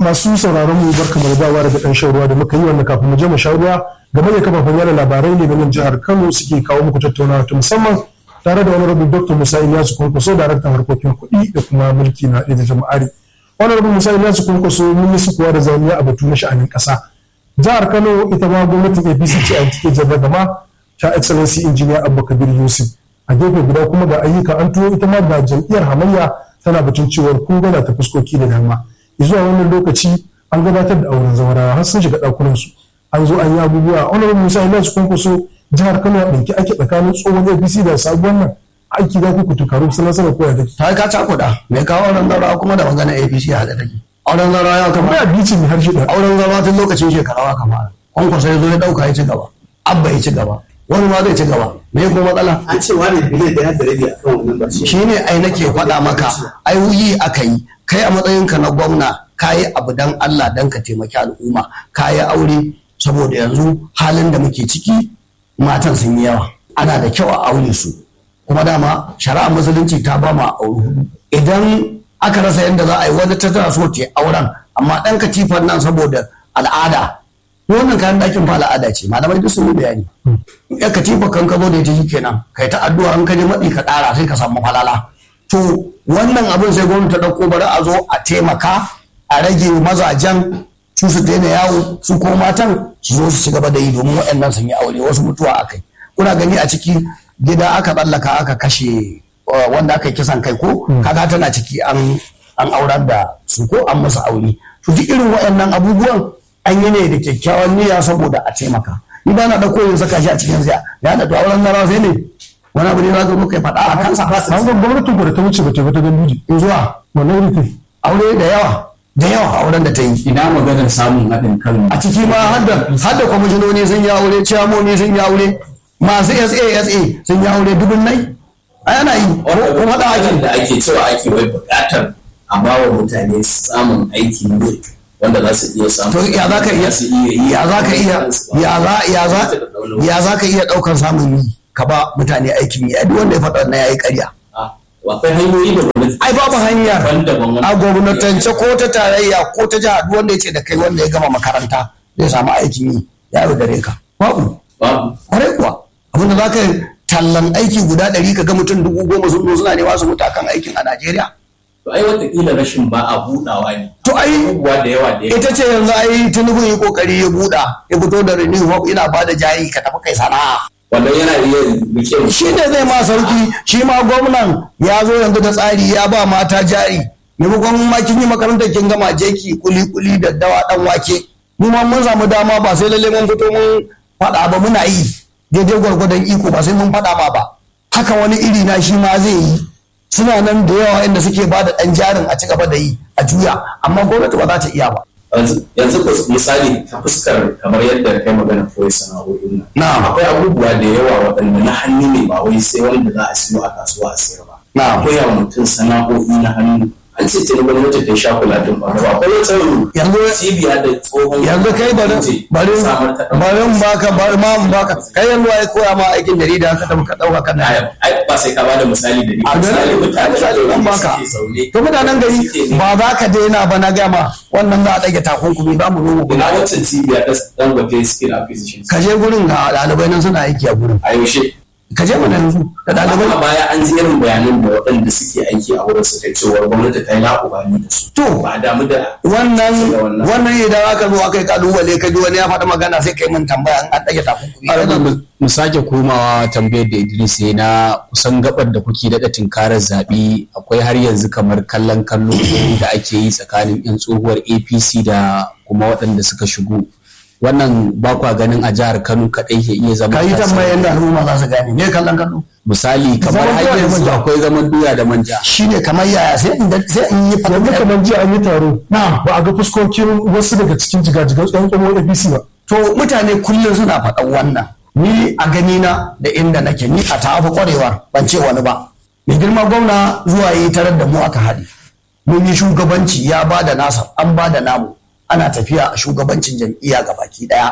masu sauraron mu barka mu dawa daga dan shan ruwa da muka yi wannan kafin mu je mu sha ruwa game da kafafen yada labarai ne na nan jihar Kano suke kawo muku tattaunawa ta musamman tare da honorable Dr. Musa Ilyasu Kwankwaso daraktan harkokin kuɗi da kuma mulki na ɗaya jama'ari honorable Musa Ilyasu Kwankwaso mun yi sukuwa da zamiya a batu na sha'anin ƙasa jihar Kano ita ma gwamnatin APC ce a take jarragama ta excellency engineer Abba Kabir Yusuf a gefe guda kuma ga ayyuka an tuwo ita ma da jam'iyyar hamayya tana batun cewar kun gana ta fuskoki da dama zuwa wannan lokaci an gabatar da auren zawarawa har sun shiga ɗakunan su an zo an yi abubuwa honorable musa ila su kwankwaso jihar kano a ɗauki ake tsakanin tsohon apc da sabuwar nan aiki za ku ku tukaru sun nasarar koya take ta ka cakuɗa mai kawo auren zawarawa kuma da magana apc a da take auren zawarawa ya kama ba bici mai harshe da auren zawarawa tun lokacin shekarawa kama kwankwaso ya zo ya ɗauka ya ci gaba abba ya ci gaba wani ma zai ci gaba me kuma matsala an ce wani biliyan da ya da rabi akan wannan ba shi ne ai nake faɗa maka ai wuyi aka yi kai a matsayinka na gwamna ka yi abu dan Allah dan ka taimaki al'umma ka yi aure saboda yanzu halin da muke ciki matan sun yi yawa ana da kyau a aure su kuma dama shari'ar musulunci ta ba ma aure hudu idan aka rasa yadda za a yi wani ta tana so ta auren amma ɗan katifan nan saboda al'ada wannan kayan ɗakin fa al'ada ce malamai duk sun yi bayani ya katifa kan ka zo da ita kenan kai ta addu'a an ka je maɗi ka ɗara sai ka samu falala to wannan abin sai gwamnati ta ɗauko bari a zo a taimaka a rage mazajen su su daina yawo su ko matan su zo su ci gaba da yi domin waɗannan sun yi aure wasu mutuwa a kai kuna gani a ciki gida aka tsallaka aka kashe wanda aka yi kisan kai ko kaga tana ciki an an aurar da su ko an masa aure to duk irin waɗannan abubuwan an yi ne da kyakkyawan niyya saboda a taimaka ni ba na ɗauko yin saka shi a cikin siya ya da auren na sai ne wani abu ne za ka muka yi faɗa a kansa an ga gwamnatin ku da ta wuce ba ta ta ganduji in zuwa wannan rufe aure da yawa da yawa auren da ta yi ina maganar samun haɗin kan a ciki ma hadda hadda kwamishinoni sun yi aure ciyamoni sun yi aure masu SASA sun yi aure dubun nai a yana yi kuma da ake da ake cewa ake wai buƙatar a ba wa mutane samun aiki ne wanda za su iya samu to ya za ka iya ya za ka iya ya za ya za ya za ka iya ɗaukar samun yi ka ba mutane aikin yi duk wanda ya faɗa wannan yayi ƙarya akwai hanyoyi da gwamnati ai babu hanyar daban-daban a gwamnatance ko ta tarayya ko ta jiha duk wanda ya ce da kai wanda ya gama makaranta zai samu aikin yi ya yi dare ka babu babu kwarai kuwa abinda za ka tallan aiki guda ɗari ka ga mutum dubu goma sun zo suna nema su mutu akan aikin a Najeriya. to ai watakila rashin ba a buɗawa ne To ai abubuwa da yawa da yawa ita ce yanzu ai Tinubu yi kokari ya buɗa ya fito da renew hope ina ba da jari ka tafi kai sana'a. wannan yana iya rike Shi ne zai ma sauki shi ma gwamnan ya zo yanzu da tsari ya ba mata jari maimakon ma kin yi makarantar kin gama jeki kuli kuli da dawa dan wake mu ma mun samu dama ba sai lalle mun fito mun faɗa ba muna yi daidai gwargwadon iko ba sai mun faɗa ma ba haka wani iri na shi ma zai yi suna nan da yawa inda suke ba da ɗan jarin a ci gaba da yi a juya amma gwamnati ba za ta iya ba yanzu ku misali ta fuskar kamar yadda kai magana koyi sana'o'in nan Na'am. akwai abubuwa da yawa waɗanda na hannu ne ba wai sai wanda za a siyo a kasuwa a sayar ba Na'am. akwai yawa mutum sana'o'i na hannu an ce ta gwamnati ta sha kula din ba ba akwai wata Yanzu- cibiya da tsohon yanzu kai bari bari samar ta ɗan- bari in baka bari ma in baka kai yanzu ai koya ma aikin jarida ka tafi ka dauka kana Ai, ai, ba sai ka bada misali da ni a misali gari mutane misali da zan baka suke zaune to mutanen gari suke ne- ba za ka daina ba na gama wannan za a ɗage takunkumi za mu zo mu ina kula wancan cibiya ta dangote skill acquisition ka je gurin ga ɗalibai nan suna aiki a gurin a yaushe ka je mana yanzu da a ɗalibai baya an ji irin bayanan da waɗanda suke aiki a wurin su kai cewar gwamnati ta yi laƙubani da su To. ba a damu da wannan Da wannan. wannan idan aka zo aka yi kalubale ka ji wani ya faɗi magana sai kai min tambaya an ɗage takunkumi mu- mu sake komawa tambayar da Idris ya na kusan gabar da kuke daɗa tinkarar zaɓe akwai har yanzu kamar kallon kallo da ake yi tsakanin 'yan tsohuwar APC da kuma waɗanda suka shigo wannan ba kwa ganin a jihar Kano kaɗai ke iya zama ka yi tasiri. tambayan da al'umma za su gane me kallon kallo misali kamar Zaman har doya da yanzu manja. akwai zaman doya da manja shine kamar yaya sai in sai in yi yanzu faɗa kamar jiya an yi taro ba a ga fuskokin wasu daga cikin jigajigan tsohon tsohon apc ba to mutane kullum suna faɗan wannan ni a gani na da inda nake ni a tafi kwarewar ban ce wani ba mai girma gwamna zuwa yi tarar da mu aka haɗe mun yi shugabanci ya ba da nasa an ba da namu ana tafiya a shugabancin jam'iyya ga baki ɗaya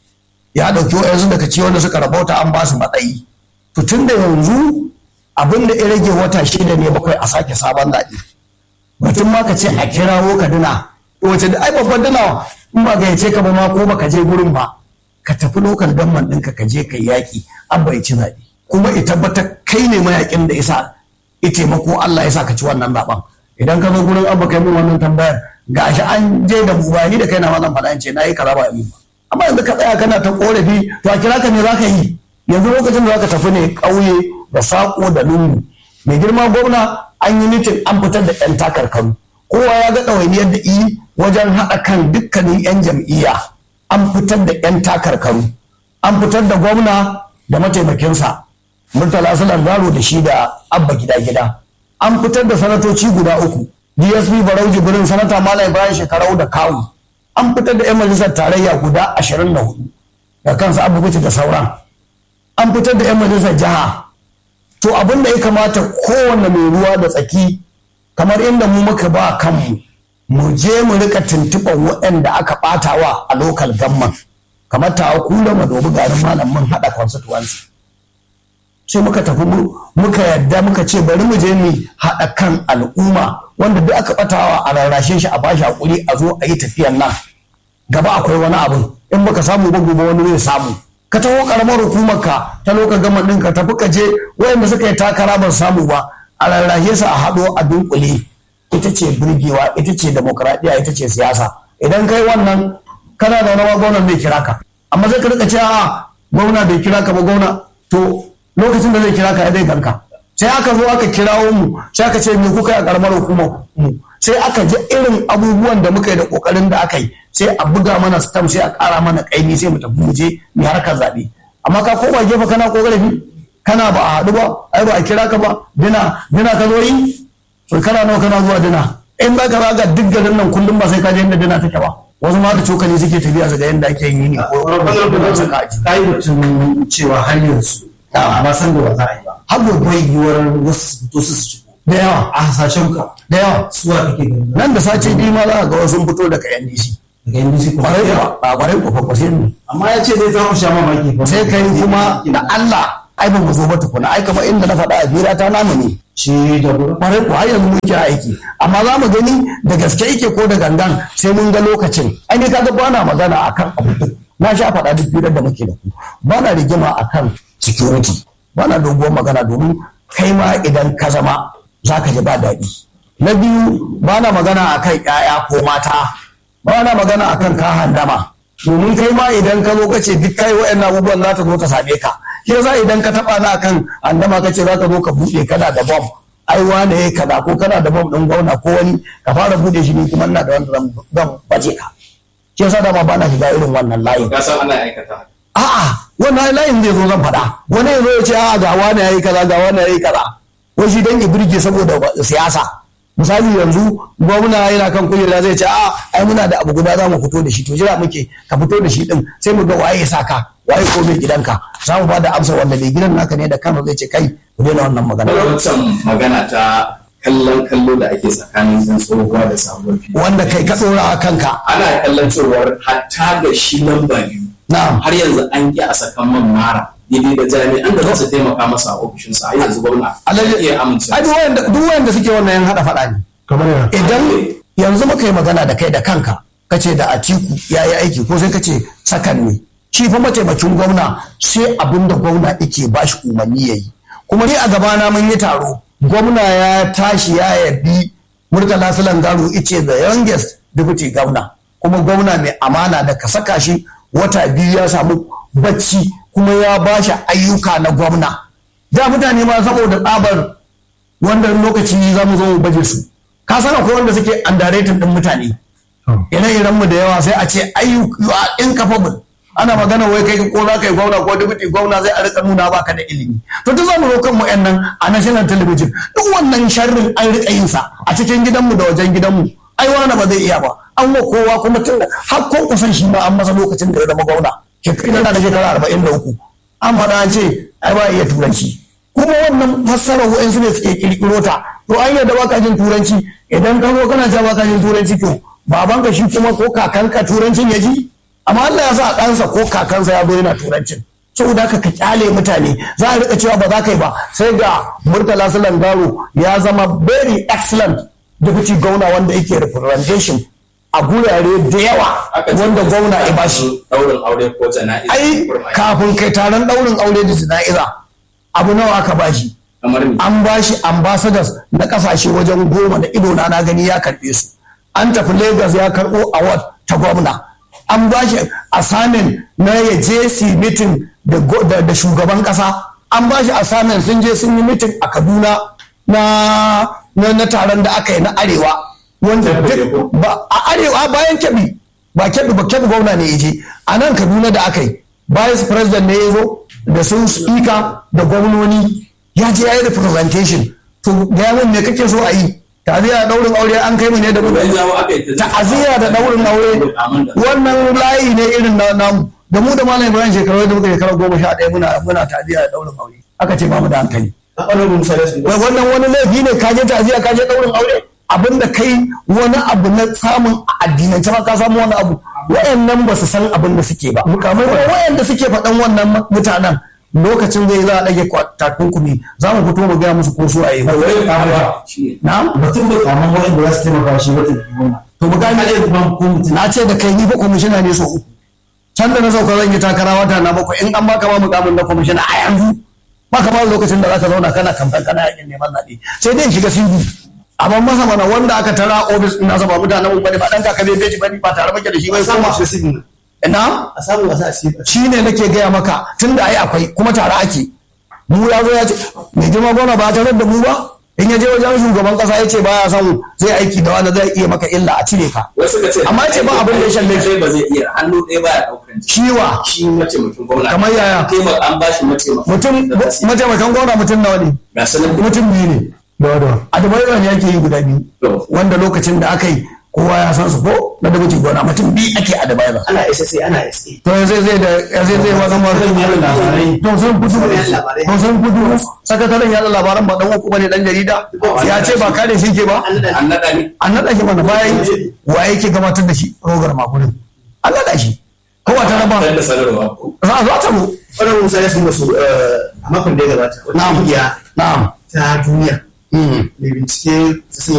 ya ɗauki wa'yansu daga ci wanda suka rabauta an ba su matsayi to tun da yanzu abin da ya rage wata shida ne bakwai a sake sabon zaɓe batun ma ka ce a kirawo kaduna wace da ai babban dana in ba gayyace ka ba ma ko baka je gurin ba ka tafi lokal gamman ɗinka ka je ka yaƙi abba ya ci zaɓe kuma ya tabbatar kai ne mayaƙin da isa ya taimako Allah ya sa ka ci wannan zaɓen idan ka zo gurin abba kai min wannan tambayar ga shi an je da mu ba ni da kai na ma zan faɗa in ce na yi kaza ba yi ba amma yanzu ka tsaya kana ta korafi to a kira ka me za ka yi yanzu lokacin da za ka tafi ne ƙauye da saƙo da lungu mai girma gwamna an yi mitin an fitar da 'yan takarkaru kowa ya ga ɗawainiyar da yi wajen haɗa kan dukkanin 'yan jam'iyya an fitar da 'yan takarkaru an fitar da gwamna da mataimakinsa murtala sulan garo da shi da abba gida gida an fitar da sanatoci guda uku dsp barau jibrin sanata malam ibrahim shekarau da kawu an fitar da 'yan majalisar tarayya guda ashirin da hudu da kansa abu da sauran an fitar da 'yan majalisar jiha to abin da ya kamata kowane mai ruwa da tsaki kamar inda mu muka ba kanmu mu je mu rika tuntuɓar waɗanda aka ɓatawa a lokal gamman kamar ta kula ma dobi garin malam mun haɗa constituency sai muka tafi muka yadda muka ce bari mu je mu haɗa kan al'umma wanda duk aka ɓatawa a rarrashe shi a bashi hakuri a zo a yi tafiyan nan gaba akwai wani abin in baka samu ba gobe wani zai samu ka taho karamar hukumar ka ta lokacin gama ɗin ka tafi ka je wayanda suka yi takara ban samu ba a rarrashe su a haɗo a dunkule ita ce birgewa ita ce demokradiyya ita ce siyasa idan kai wannan kana da wani gwamnan bai kira ka amma zai ka rika ce a gwamna bai kira ka ba gwamna to lokacin da zai kira ka ya zai ganka sai aka zo aka kirawo mu sai aka ce me kuka yi a karamar hukumar mu sai aka ji irin abubuwan da muka yi da kokarin da aka yi sai a buga mana stamp sai a kara mana kaimi sai mu tafi mu je mu harkar zaɓe amma ka koma gefe kana kokarin kana ba a haɗu ba ai ba a kira ka ba dina dina ka zo yi so kana nawa kana zuwa dina in za ka zaga duk garin nan kullum ba sai ka je inda dina take ba wasu ma da cokali suke tafiya su ga yadda ake yin yini ko ka yi batun cewa har yanzu ba san da ba za a yi ba har gobe yiwuwar wasu su fito su su ci da yawa a hasashen ka da yawa suwa kake gani nan da sace biyu ma za ga wasu fito daga NDC daga NDC kuma kwarai kuwa ba kwarai kuwa fa sai ne amma ya ce zai za ku sha mamaki fa sai kai kuma da Allah ai ba mu zo ba tukuna ai kamar inda na faɗa a bira ta namu ne shi da gurin kwarai kuwa har yanzu muke aiki amma za mu gani da gaske yake ko da gangan sai mun ga lokacin ai ne kaga ba na magana akan abu duk na sha faɗa duk firar da muke da ku ba na rigima akan security ba na doguwar magana domin kai ma idan ka zama za ka ji ba daɗi na biyu ba na magana akan ƴaƴa ko mata ba na magana akan ka handama domin kai ma idan ka zo ka ce duk kai wa'annan abubuwan za ta zo ta same ka shi yasa idan ka taba na kan handama ka ce za ka zo ka buɗe kana da bom ai wane ya kaza ko kana da bom ɗin gwamna ko wani ka fara buɗe shi ni kuma ina da wanda zan zan baje ka shi yasa dama ba na shiga irin wannan layin ka san ana aikata a'a wannan layin zai zo zan faɗa wani ya zo ya ce a'a ga wani ya yi kaza ga wani ya yi kaza wai shi dan ya birge saboda siyasa misali yanzu gwamna yana kan kujera zai ce a ai muna da abu guda za mu fito da shi to jira muke ka fito da shi din sai mu ga waye ya saka waye ko mai gidanka za mu bada amsa wanda mai gidan naka ne da kansa zai ce kai ku daina wannan magana wancan magana ta kallon kallo da ake tsakanin yan tsohuwa da sabuwar fili wanda kai ka tsora a kanka ana kallon cewar hatta ga shi lamba biyu na'am har yanzu an ƙi a sakan man mara daidai da jami'an da za su taimaka masa a ofishinsa har yanzu gwamna ya iya amince ai duk wanda duk wanda suke wannan yan hada faɗa ne kamar yana idan yanzu muka yi magana da kai da kanka kace da atiku ya yi aiki ko sai kace sakan ne shi fa mataimakin gwamna sai abin da gwamna yake ba shi umarni ya yi kuma ni a gabana mun yi taro gwamna ya tashi ya yabi murtala sulan garu ice the youngest deputy gwamna kuma gwamna mai amana da ka saka shi wata biyu ya samu bacci kuma ya ba shi ayyuka na gwamna da mutane ma saboda tsabar wanda lokaci za mu zo mu baje su ka san akwai wanda suke underrated din mutane ire-iren mu da yawa sai a ce ayu you are incapable ana magana wai kai ko za ka yi gwamna ko deputy gwamna zai a rika nuna baka da ilimi to duk zamu zo kan mu nan a national television duk wannan sharrin an rika yin sa a cikin gidanmu da wajen gidanmu ai wani ba zai iya ba an wa kowa kuma tun da har ko kusan shi ma an masa lokacin da ya zama gwamna shekara da shekara arba'in da uku an faɗa an ce ai ba iya turanci kuma wannan fassarar wa'insu ne suke kirkiro ta to an yadda baka jin turanci idan ka zo kana cewa baka jin turanci to babanka shi kuma ko kakanka turancin ya ji amma Allah ya sa ɗansa ko kakansa ya zo yana turancin saboda haka ka kyale mutane za a rika cewa ba za ka yi ba sai ga murtala garo ya zama very excellent deputy gwamna wanda yake representation a gurare da yawa wanda gwamna ya bashi daurin aure ko jana'iza ai kafin kai taron daurin aure da jana'iza abu nawa aka bashi kamar ni an bashi ambassadors na kasashe wajen goma da ido na na gani ya karbe su an tafi lagos ya karbo award ta gwamna an bashi assignment na ya je su meeting da go- da da shugaban kasa an bashi assignment sun je sun yi meeting a kaduna na na, na taron da aka yi na arewa wanda duk ba a arewa bayan kebi ba kebi ba kebi gwamna ne ya je a nan kaduna da aka yi vice president ne ya zo da sun speaker da gwamnoni ya je ya yi representation to gaya min me kake so a yi ta'aziyya da daurin aure an kai mu ne da mu Bai jawo aka yi ta- ta'aziyya da daurin aure wannan layi ne irin na namu da mu da malam ibrahim shekaru da muka shekara goma sha ɗaya muna muna ta'aziyya da daurin aure aka ce ba mu da hankali honorable musa ya wai wannan wani laifi ne ka je ta'aziyya ka je daurin aure abinda kai wani abu na samun a addinance ma ka samu wani abu wayannan ba su san abin da suke ba mukamai wayanda suke faɗan wannan mutanen lokacin zai za a ɗage kwa- takunkumi za mu fito mu gaya musu ko su a yi wai kama Shi ne. na mutum bai kama wani da za su taimaka shi wata gona to mu gane kaje ban ko mutum na ce da kai ni fa kwamishina ne so uku can da na sauka zan yi takara wata na bakwai in an baka ma mukamin na kwamishina a yanzu baka ba lokacin da zaka zauna kana kamfan kana yakin neman zaɓe sai dai in shiga singu amma masa mana wanda aka tara ofis ina sa ba mutanen mu bane ba dan kaka bai beji bane ba tare muke da shi bai samu kuma shi sigin ina a samu a sa shi shi ne nake gaya maka tun da ai akwai kuma tare ake mu ya zo ya ce mai girma gona ba tare da mu ba in ya je wajen shugaban kasa ya ce ba ya samu zai aiki da wanda zai iya maka illa a cire ka wasu ka ce Amma ce ba abin da ya shalle shi. shi ba zai iya hannu ɗaya baya ɗaukan jiki ciwa shi mataimakin gwamna Kamar yaya? taimaka an bashi mataimakin mutum mataimakan gwamna mutum nawa ne ga sanin mutum biyu ne da da a da ne ake yi guda biyu To. wanda lokacin da aka yi kowa ya san su ko na da mutum gona mutum biyu ake a da ana SSA ana SA to yanzu zai da yanzu zai wani ma zan yi labarai to sun fito Zan yi labarai. to sun fito sakataren yada labaran ba dan uku bane dan jarida ya ce ba kare shi ke ba an naɗa ni an naɗa shi mana bayan wa yake gabatar da shi rogar makurin an naɗa shi kowa ta raba dan da sanarwa ko za a zo ta mu honorable musa ya sun su a makon da ya gabata wata na'am kungiya na'am ta duniya Mm. mai bincike sun